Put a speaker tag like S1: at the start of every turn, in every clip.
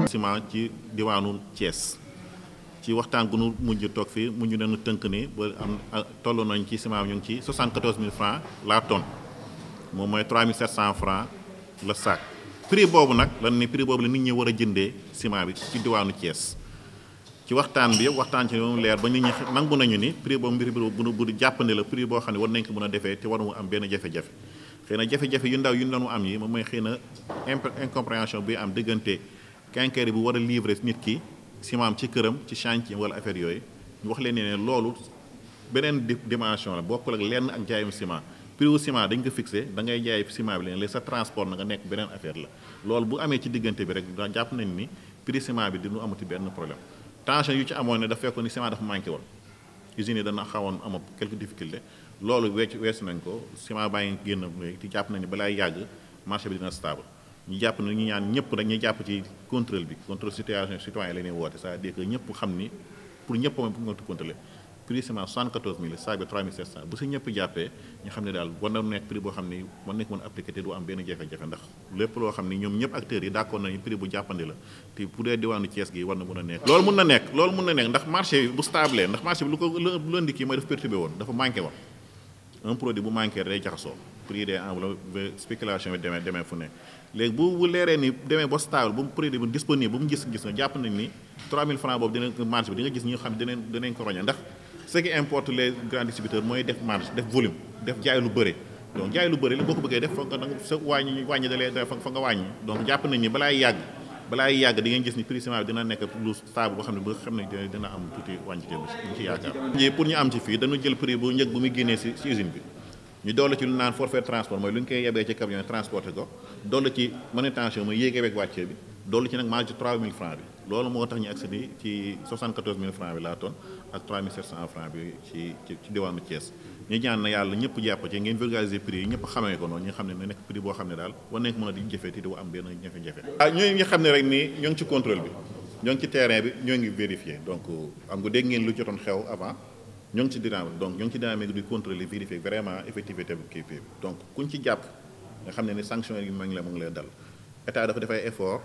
S1: ciment ci diwaanu Thiès ci waxtaan gu nu mujj toog fii mujj nañu tënk ni ba am toll nañ ci ciment bi ñu ngi ci 74 000 francs la tonne moom mooy 3 700 francs le sac prix boobu nag lan ni prix boobu la nit ñi war a jëndee ciment bi ci diwaanu Thiès ci waxtaan bi yëpp waxtaan ci moom leer ba nit ñi nangu nañu ni prix boobu mbir bu bu bu jàppande la prix boo xam ne war nañ ko mën a defee te waru mu am benn jafe-jafe xëy na jafe-jafe yu ndaw yu ñu doon am yi moom mooy xëy na incompréhension bi am diggante quincaillerie bu war a livrer nit ki ciment am ci këram ci chantier wala affaire yooyu ñu wax leen ne loolu beneen dimension la bokkul ak lenn ak jaayum ciment prix wu ciment dañ ko fixé da ngay jaay ciment bi leen léegi sa transport na nga nekk beneen affaire la loolu bu amee ci diggante bi rek jàpp nañ ni prix ciment bi dinu amati benn problème tension yu ci amoon ne dafa fekkoon ni ciment dafa manqué woon usines yi dana xawoon am quelques difficultés loolu wecc weesu nañ ko ciment baa ngi génn léegi te jàpp nañ ni balaa yàgg marché bi dina stable ñu jàpp ne ñu ñaan ñëpp rek ñu jàpp ci contrôle bi contrôle situation citoyen la ñuy woote c'est-à-dire que ñëpp xam ni pour ñëpp moom pour nga contrôler prix ciment 74 000 saag bi 3 700 bu si ñëpp jàppee ñu xam ne daal war na nekk prix boo xam ni war nañ ko mën a appliquer te du am benn jafe-jafe ndax lépp loo xam ni ñoom ñëpp acteurs yi d'accord nañu prix bu jàppandi la te bu dee diwaanu Thiès gi war na mën a nekk loolu mën na nekk loolu mën na nekk ndax marché bi bu stable ndax marché bi lu ko lu indi kii mooy dafa perturbé woon dafa manqué woon un produit bu manqué day jaxasoo prix des enveloppes spéculation bi demee demee fu ne léegi bu bu leeree ni demee ba stable bu produit bu disponible bu mu gis gis nga jàpp nañ ni 3000 francs boobu dina marché bi di nga gis ñi nga xam ne dinañ dinañ ko roñe ndax ce qui importe les grands distributeurs mooy def marge def volume def jaay lu bëri donc jaay lu bëri li boo ko bëggee def fa nga sa wàññi wàññi dalee fa nga wàññi donc jàpp nañ ni balaay yàgg balaay yàgg di ngeen gis ni prix ciment bi dina nekk lu stable boo xam ne ba xam ne dina am tuuti wàññite ñu ci yaakaar ji pour ñu am ci fii dañu jël prix bu njëg bu muy génnee si si usine bi ñu dolli ci lu naan forfait transport mooy lu ñu koy yebee ci camion transporté ko dolli ci manutention mooy yéegee beeg wàccee bi dolli ci nag marge ci 3000 francs bi loolu moo tax ñu accéder ci 74 000 francs bi la tonne ak 3 700 francs bi ci ci ci diwaanu Thiès ñu ñaan na yàlla ñëpp jàpp ci ngeen vulgariser prix yi ñëpp xamee ko noonu ñu xam ne na nekk prix boo xam ne daal war nañ ko mën a di jëfee te du am benn jafe-jafe ah ñooñu nga xam ne rek nii ñoo ngi ci contrôle bi ñoo ngi ci terrain bi ñoo ngi vérifier donc am nga dégg ngeen lu jotoon xew avant ñoo ngi ci dynamique donc ñoo ngi ci dynamique di contrôler vérifier vraiment effectivité bi kii bi donc kuñ ci jàpp nga xam ne ni sanction yi ma ngi la mu ngi lay dal état dafa def ay effort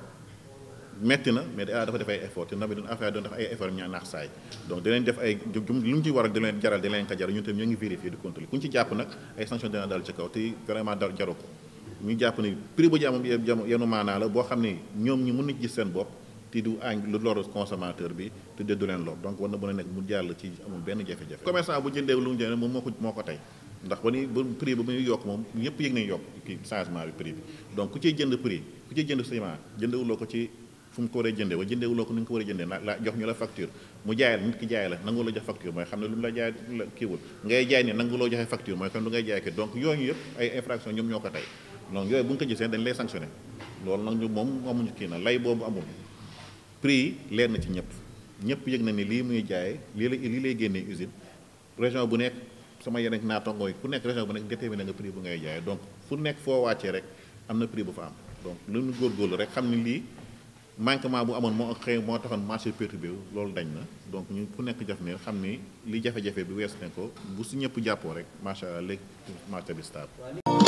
S1: metti na mais état dafa def ay effort te nawet bi affaire doon def ay effort ñaa naax saay donc dinañ def ay jum lu mu ci war a di leen jaral di leen ko jaral ñun tamit ñoo ngi vérifier di contrôler ku ñu ci jàpp nag ay sanction dina dal ci kaw te vraiment dal jaru ko ñu jàpp ni prix bu jàmm yenu maanaa la boo xam ne ñoom ñi mën na gis seen bopp te du añ lu lor consommateur bi te de du leen lor donc war na mën a nekk mu jàll ci amul benn jafe-jafe commerçant bu jëndee lu mu jënd moom moo ko moo ko tey ndax ba ni ba prix ba muy yokk moom ñëpp yëg nañ yokk kii changement bi prix bi donc ku ciy jënd prix ku ciy jënd ciment jëndewuloo ko ci fu mu ko war a jëndee wa jëndewuloo ko ni nga ko war a jëndee la jox ñu la facture mu jaay la nit ki jaay la nangu la jox facture mooy xam ne lu mu la jaay la kiiwul ngay jaay ni nangu loo joxe facture mooy kon lu ngay jaay ki donc yooyu yëpp ay infraction ñoom ñoo ko tey donc yooyu bu nga ko gisee dañ lay sanctionné loolu nag ñu moom amuñu kii na lay boobu amul prix yi leer na ci ñëpp ñëpp yëg na ni lii muy jaay lii la lii lay génnee usine région bu nekk sama yeneen naatangoo yi ku nekk région bu nekk déterminé nga prix bu ngay jaay donc fu nekk foo wàccee rek am na prix bu fa am donc lu ñu góorgóorlu rek xam ni lii manquement bu amoon moo xëy moo taxoon marché perturbé wu loolu dañ na donc ñu ku nekk jaf ne xam ni li jafe-jafe bi weesu ne ko bu si ñëpp jàppoo rek macha allah léegi marché bi stable